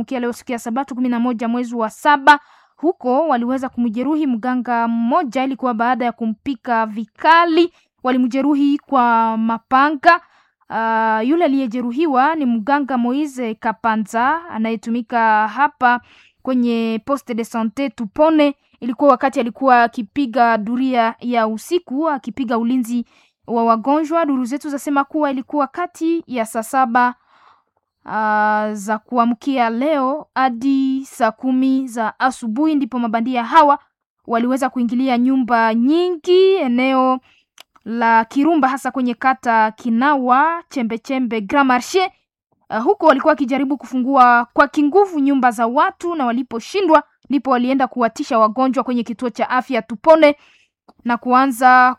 kuamkia leo siku ya Sabato kumi na moja mwezi wa saba huko waliweza kumjeruhi mganga mmoja, ilikuwa baada ya kumpika vikali, walimjeruhi kwa mapanga. Uh, yule aliyejeruhiwa ni mganga Moise Kapanza anayetumika hapa kwenye poste de sante Tupone. Ilikuwa wakati alikuwa akipiga duria ya usiku akipiga ulinzi wa wagonjwa. Duru zetu zasema kuwa ilikuwa kati ya saa saba uh, za kuamkia leo hadi saa kumi za asubuhi ndipo mabandia hawa waliweza kuingilia nyumba nyingi eneo la Kirumba hasa kwenye kata Kinawa Chembechembe Grand Marche. Uh, huko walikuwa wakijaribu kufungua kwa kinguvu nyumba za watu na waliposhindwa ndipo walienda kuwatisha wagonjwa kwenye kituo cha afya Tupone na kuanza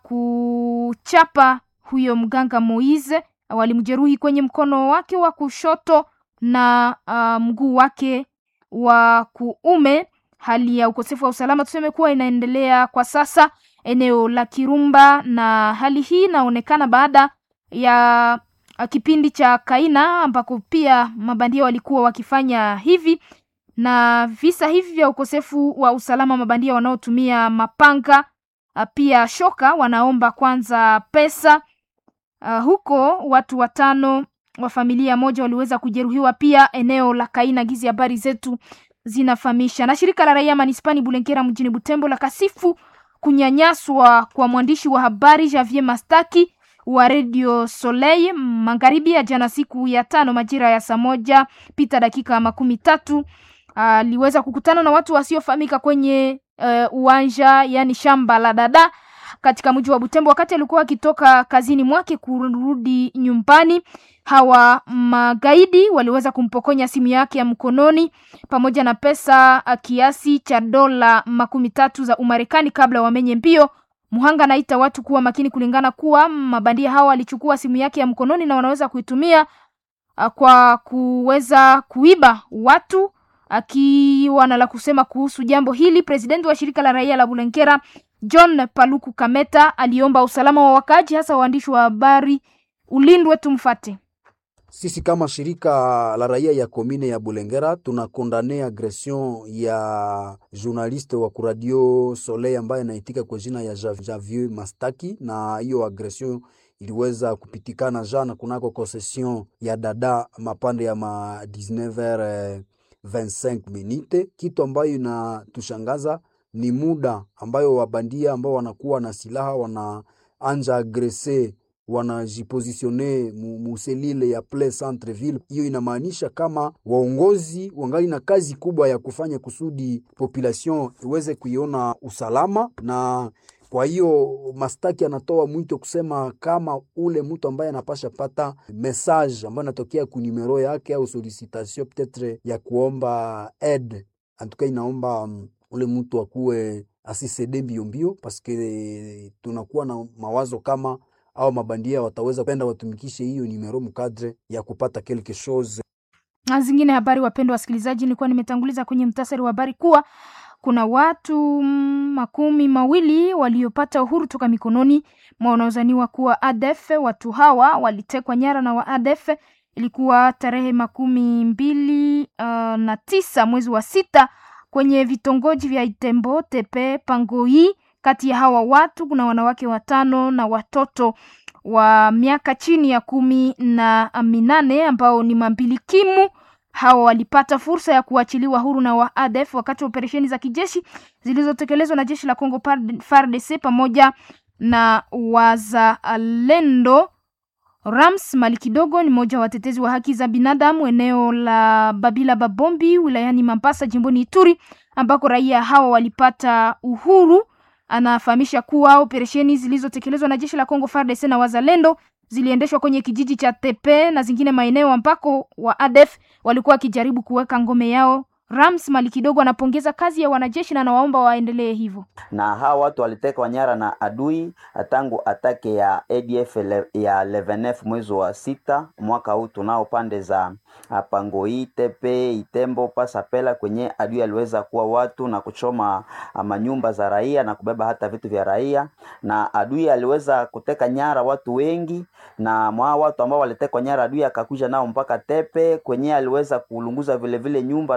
kuchapa huyo mganga Moize. Walimjeruhi kwenye mkono wake wa kushoto na uh, mguu wake wa kuume. Hali ya ukosefu wa usalama tuseme kuwa inaendelea kwa sasa eneo la Kirumba, na hali hii inaonekana baada ya kipindi cha Kaina ambako pia mabandia walikuwa wakifanya hivi, na visa hivi vya ukosefu wa usalama, mabandia wanaotumia mapanga pia shoka, wanaomba kwanza pesa. Uh, huko watu watano wa familia moja waliweza kujeruhiwa pia eneo la Kaina. Gizi habari zetu zinafahamisha. Na shirika la raia manispani Bulenkera mjini Butembo la kasifu kunyanyaswa kwa mwandishi wa habari Javier Mastaki wa Radio Soleil magharibi ya jana, siku ya tano majira ya saa moja pita dakika makumi tatu aliweza uh, kukutana na watu wasiofahamika kwenye uh, uwanja yani shamba la dada katika mji wa Butembo wakati alikuwa akitoka kazini mwake kurudi nyumbani. Hawa magaidi waliweza kumpokonya simu yake ya mkononi pamoja na pesa kiasi cha dola makumi tatu za Umarekani kabla wamenye mbio. Muhanga anaita watu kuwa makini, kulingana kuwa mabandia hawa walichukua simu yake ya mkononi na wanaweza kuitumia kwa kuweza kuiba watu. Akiwa na la kusema kuhusu jambo hili, presidenti wa shirika la raia la Bulenkera John Paluku Kameta aliomba usalama wa wakaaji hasa waandishi wa habari ulindwe. Tumfate. Sisi kama shirika la raia ya komine ya Bulengera tunakondane agression ya journaliste wa kuradio Soleil ambaye anaitika kwa jina ya Javier Mastaki, na hiyo agression iliweza kupitikana jana kunako concession ya dada mapande ya ma 19h 25 minute, kitu ambayo inatushangaza ni muda ambayo wabandia ambao wanakuwa na silaha wanaanja agrese wanajipozisione muselile ya ple centre ville. Hiyo inamaanisha kama waongozi wangali na kazi kubwa ya kufanya kusudi population iweze kuiona usalama, na kwa hiyo Mastaki anatoa mwito kusema kama ule mtu ambaye anapasha pata message ambayo anatokea ku numero yake au solicitation peut-etre ya kuomba aide antuka inaomba um, ule mtu akuwe asisede mbio mbio, paske tunakuwa na mawazo kama au mabandia wataweza penda watumikishe hiyo numero mkadre ya kupata quelque chose. Na zingine habari, wapendwa wasikilizaji, nilikuwa nimetanguliza kwenye mtasari wa habari kuwa kuna watu makumi mawili waliopata uhuru toka mikononi mwa wanaozaniwa kuwa ADF. Watu hawa walitekwa nyara na wa ADF, ilikuwa tarehe makumi mbili uh, na tisa mwezi wa sita kwenye vitongoji vya Itembo, Tepe, Pangoi. Kati ya hawa watu kuna wanawake watano na watoto wa miaka chini ya kumi na minane ambao ni mambilikimu. Hawa walipata fursa ya kuachiliwa huru na wa ADF wakati wa operesheni za kijeshi zilizotekelezwa na jeshi la Kongo FARDC pamoja na wazalendo. Rams Mali Kidogo ni mmoja wa watetezi wa haki za binadamu eneo la Babila Babombi wilayani Mambasa jimboni Ituri ambako raia hawa walipata uhuru. Anafahamisha kuwa operesheni zilizotekelezwa na jeshi la Kongo FARDC na wazalendo ziliendeshwa kwenye kijiji cha Tepe na zingine maeneo ambako wa ADF walikuwa wakijaribu kuweka ngome yao. Rams Mali Kidogo anapongeza kazi ya wanajeshi na anawaomba waendelee hivyo. Na hawa watu walitekwa nyara na adui tangu atake ya ADF ya 11 mwezi wa sita mwaka huu, tunao pande za Pangoi, Tepe, Itembo, Pasapela kwenye adui aliweza kuwa watu na kuchoma manyumba za raia na kubeba hata vitu vya raia, na adui aliweza kuteka nyara watu wengi, na mwa watu ambao walitekwa nyara adui akakuja nao mpaka Tepe kwenye aliweza kulunguza vile vile nyumba